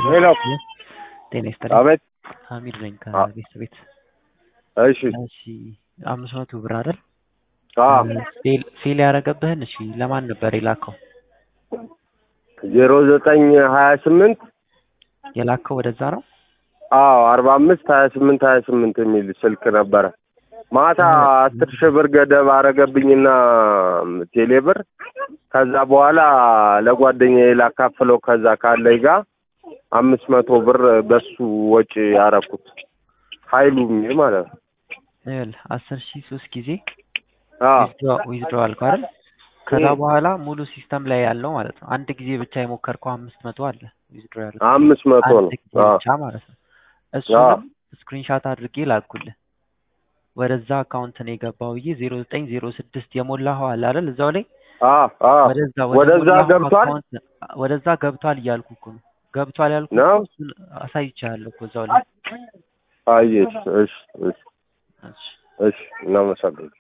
ሄሎ ጤና ይስጥልኝ። አቤት። ሀሚድ ነኝ አ- ከቤት ቤት። እሺ እሺ አምስት መቶ ብር አይደል? አ ፌል ፌል ያደረገብህን እሺ ለማን ነበር የላከው? ዜሮ ዘጠኝ ሀያ ስምንት የላከው ወደዛ ነው? አዎ አርባ አምስት ሀያ ስምንት ሀያ ስምንት የሚል ስልክ ነበረ። ማታ አስር ሺህ ብር ገደብ አረገብኝና ቴሌ ብር ከዛ በኋላ ለጓደኛዬ ላካፍለው ከዛ ካለኝ ጋር አምስት መቶ ብር በሱ ወጪ ያረኩት ኃይሉ የሚል ማለት ነው። ይኸውልህ አስር ሺህ ሶስት ጊዜ አዎ ዊዝድሮ አልከው አይደል? ከዛ እ። በኋላ ሙሉ ሲስተም ላይ ያለው ማለት ነው። አንድ ጊዜ ብቻ የሞከርከው አምስት መቶ አለ ዊዝድሮ ያለው አምስት መቶ ነው። አንድ ጊዜ አዎ ብቻ ማለት ነው። እሱንም ስክሪንሻት አድርጌ ላኩልህ። ወደዛ አካውንት ነው የገባው ብዬ ዜሮ ዘጠኝ ዜሮ ስድስት የሞላኸው አለ አይደል? እዛው ላይ አዎ አዎ ወደዛ ወደዛ ሞላኸው ገብቷል? አካውንት ወደዛ ገብቷል እያልኩ እኮ ነው። ገብቷል ያልኩ ነው? እኮ እሱን አሳይቻለሁ እኮ እዛው ላይ። አየሽ። እሺ እሺ እሺ እሺ እናመሰግናለን።